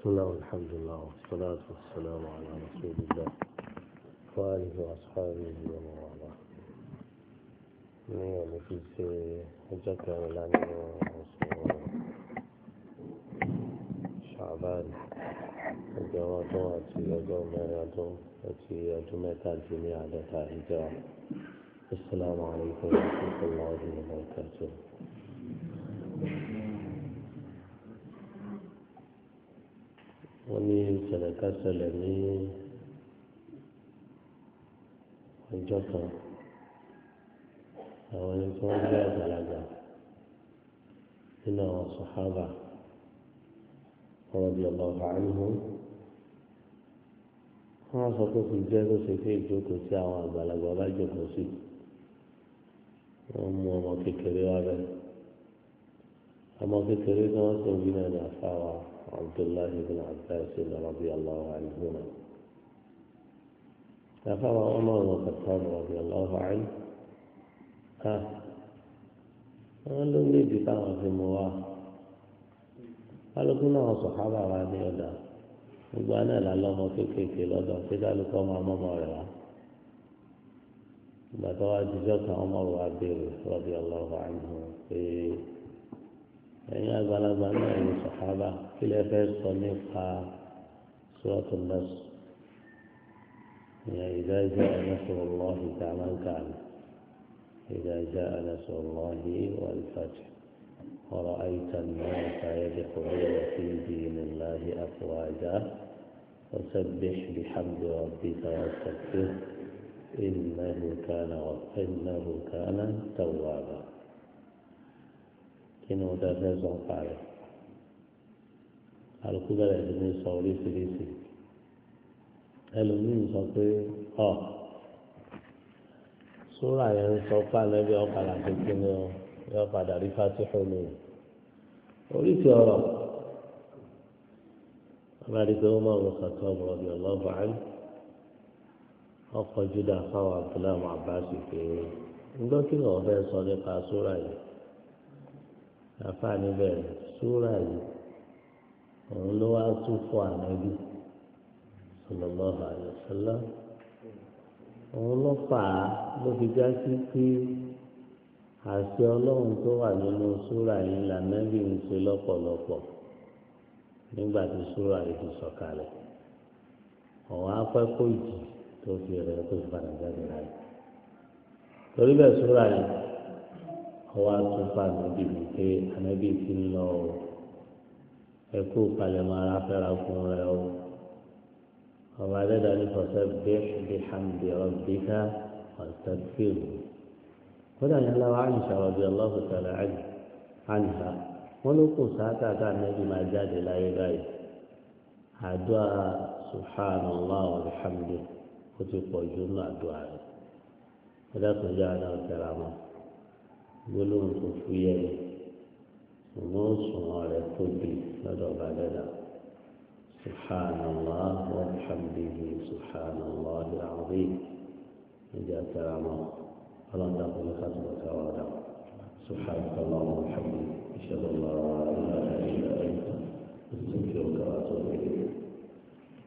بسم الله والحمد لله والصلاة والسلام على رسول الله وآله وأصحابه ومن والاه ní ọ̀nà fi ṣe ọjọ́ kẹrìnlá nínú oṣù ṣàbáàlì ẹgbẹ̀rún ọdún àti ọjọ́ mẹ́rin ọdún àti ọdún mẹ́tàdínní àádọ́ta ìjọ السلام عليكم ورحمة الله وبركاته wọ́n ní ìṣẹ̀lẹ̀ ká ṣẹlẹ̀ ní ọjọ́ kan àwọn ẹni tí wọ́n gbé àgbàlagbà nínú àwọn sàhábà radiyallahu anhum wọ́n sọ pé kò jẹ́ kó ṣe pé ìjókòó tí àwọn àgbàlagbà bá jókòó sí wọ́n mú ọmọ kékeré wá bẹ́ẹ̀ ọmọ kékeré tí wọ́n sọ bí náà ní àfáwà Abdullahi bin Abbas radiyallahu anhuma àfáwà Umar bin Khattab radiyallahu anhu ká wọ́n ló ní ìdí táwọn fi mú wa kálukú náà sọ̀hábà wa ní ọ̀dà gbogbo àná là lọ́mọ kéékèèké lọ́dọ̀ pé kálukú ọmọ ọmọ rẹ̀ wá ìgbà tó wá jíjọ́ kan ọmọ rẹ̀ wá béèrè radiyallahu anhu pé ẹ̀yin àgbàlagbà náà ní sọ̀hábà kí lè fẹ́ sọ nípa suratul Nas ìyẹn idha ja'a nasrullahi ta'ala kàní. إذا جاء نصر الله والفتح ورأيت الناس يدخلون في دين الله أفواجا فسبح بحمد ربك واستغفره إنه كان إنه كان توابا كنو تفاز قال الكبر من صوري سليسي ẹlòmíín sọ pé ọ sóra yẹn ń sọ fún anabi ọ̀padà kékeré ni ọ yọ padà rí fatihu ni oríṣi ọ̀rọ̀ abáríkẹ́ wọn máa ń sàtọ́ ọmọ ọbẹ̀ ọlọ́ọ̀bà án ọkọ̀ juda fáwọn abdullahi abbasi pé ńgbọ́ kí ni wọ́n fẹ́ sọ nípa sóra yìí àfa níbẹ̀ sóra yìí òun ló wá tún fún anabi sallallahu alaihi wasallam òun ló fà á ló fi já sí pé àṣẹ ọlọ́run tó wà nínú súrà yìí lànàbí ń ṣe lọ́pọ̀lọpọ̀ nígbà tí súrà yìí ti sọ̀kalẹ̀ ọ̀hún afẹ́kọ̀ ìjì tó fi rẹ̀ tó fi padà jáde láyé torí bẹ́ẹ̀ súrà yìí ọwọ́ àtúnfà níbi wípé ànábì ti ń lọ ẹkú palẹ̀mọ́ ara fẹ́ra fún rẹ o ọba dẹ́dá ní fasabbih bihamdi rabbika wastaghfirhu kódà yẹn lọ́wọ́ àyìnṣà radiyallahu ta'ala anha wọ́n ló kù sáátà tá ànábì máa jáde láyé báyìí àdúrà subhanallah wa bihamdi ó ti pọ̀ jù nínú àdúrà rẹ̀ kódà tó yá ara ọ̀tẹ̀ra mọ́ gbólóhùn tó fúyẹ́ ni ṣùgbọ́n òṣùwọ̀n rẹ̀ tóbi lọ́dọ̀ ọba dẹ́dá. سبحان الله وبحمده سبحان الله العظيم إذا كرامه فلن تقل خطبك ولا سبحانك اللهم وبحمدك أشهد أن لا إله إلا أنت أستغفرك وأتوب إليك